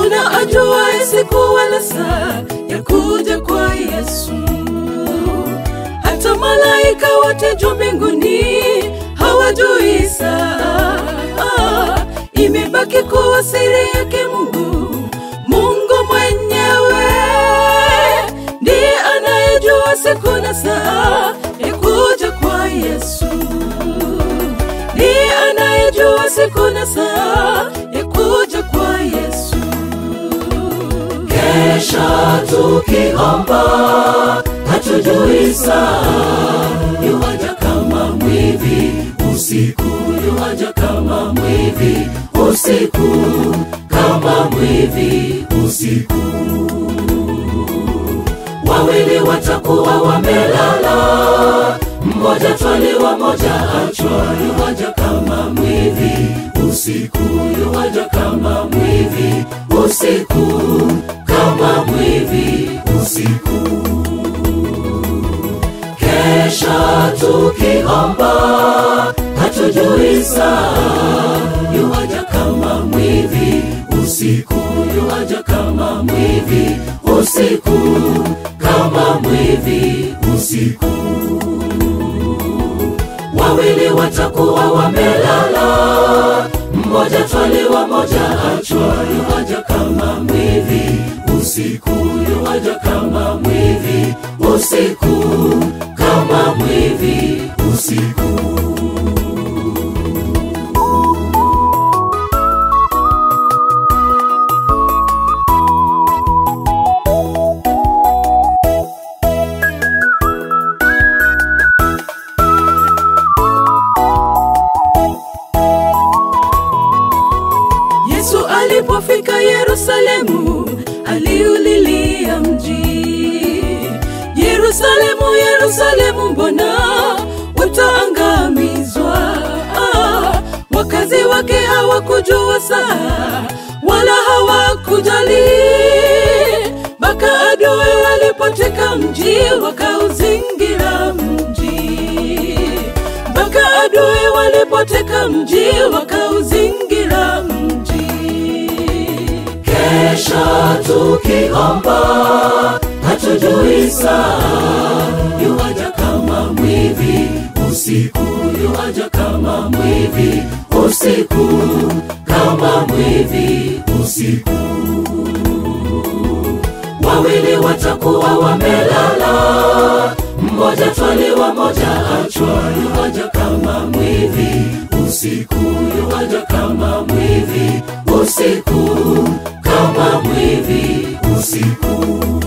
Hakuna ajuaye siku wala saa ya kuja kwa Yesu. Hata malaika wote juu mbinguni hawajui saa. Ah, imebaki kuwa siri yake Mungu. Mungu mwenyewe ndiye anayejua siku na saa ya kuja kwa Yesu. Ndiye anayejua siku na saa ya kuja kwa Yesu. Kesha tukiomba, hatujui saa, yuaja kama mwivi usiku, yuaja kama mwivi usiku, kama mwivi usiku. Wawili watakuwa wamelala, mmoja twaliwa, moja achwa, yuaja kama mwivi usiku, yuaja kama mwivi usiku, kama mwivi usiku. Kesha tukiomba, hatujui saa, yuaja kama mwivi usiku, yuaja kama mwivi usiku, kama mwivi usiku. Wawili watakuwa wamelala, mmoja twaliwa, moja achwa, yuaja kama mwivi usiku, yuaja kama mwivi usiku, kama mwivi usiku. Yesu alipofika Yerusalemu, aliulilia mji. Yerusalemu, Yerusalemu, mbona utaangamizwa? Ah, wakazi wake hawakujua saa wala hawakujali, mpaka adui walipoteka mji, wakauzingira mji mpaka adui walipoteka mji wakauzingira mji. Kesha tukiomba, hatujui saa, yuaja kama mwivi usiku, yuaja kama mwivi usiku, kama mwivi usiku. Wawili watakuwa wamelala, mmoja twaliwa, moja achwa, yuaja kama mwivi usiku, yuaja kama mwivi usiku, kama mwivi usiku.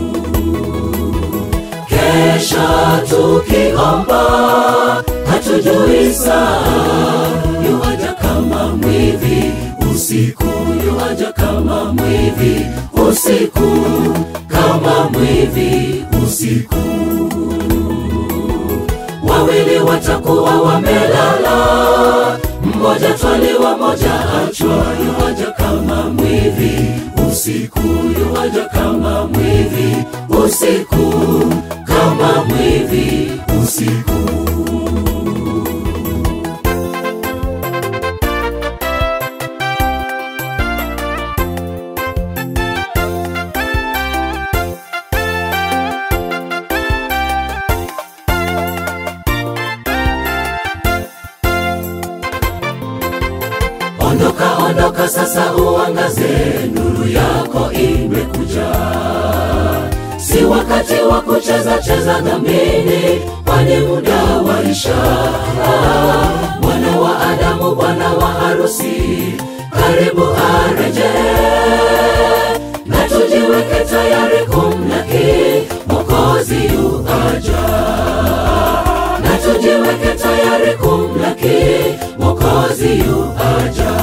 Kesha tukiomba, hatujui saa, yuaja kama mwivi usiku, yuaja kama mwivi usiku, kama mwivi usiku. Wawili watakuwa wamelala, mmoja twaliwa, moja achwa, yuaja kama mwivi usiku, yuaja kama mwivi usiku, kama mwivi usiku. Ondoka, ondoka sasa, uangaze, nuru yako imekuja. Si wakati wa kucheza cheza dhambini, kwani muda waisha. Ah, Mwana wa Adamu, bwana wa harusi, karibu areje, na tujiweke tayari kumlaki Mwokozi yu aja na tujiweke tayari kumlaki Mwokozi yu aja.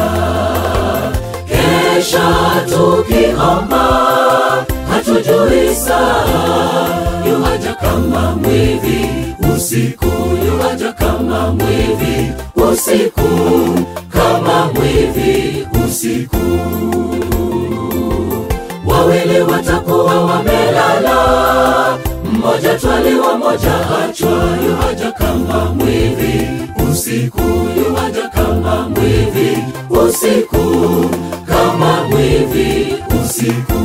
Kesha tukiomba, hatujui saa, yuaja kama mwivi usiku, yuaja kama mwivi usiku, kama mwivi usiku. Wawili watakuwa wamelala, mmoja twaliwa, moja achwa, yuaja kama mwivi usiku, yuaja kama mwivi usiku, kama mwivi usiku. usiku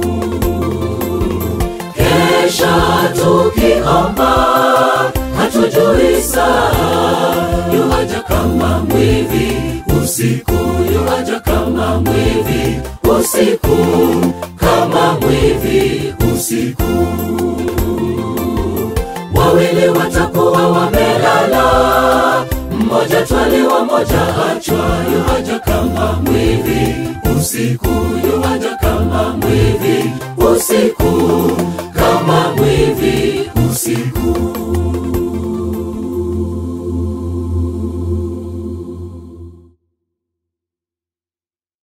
kesha tukiomba hatujui saa yuaja kama mwivi usiku yuaja kama mwivi usiku kama mwivi usiku wawili watakuwa wamelala mmoja twaliwa moja achwa yuaja kama mwivi usiku yuaja kama mwivi usiku kama mwivi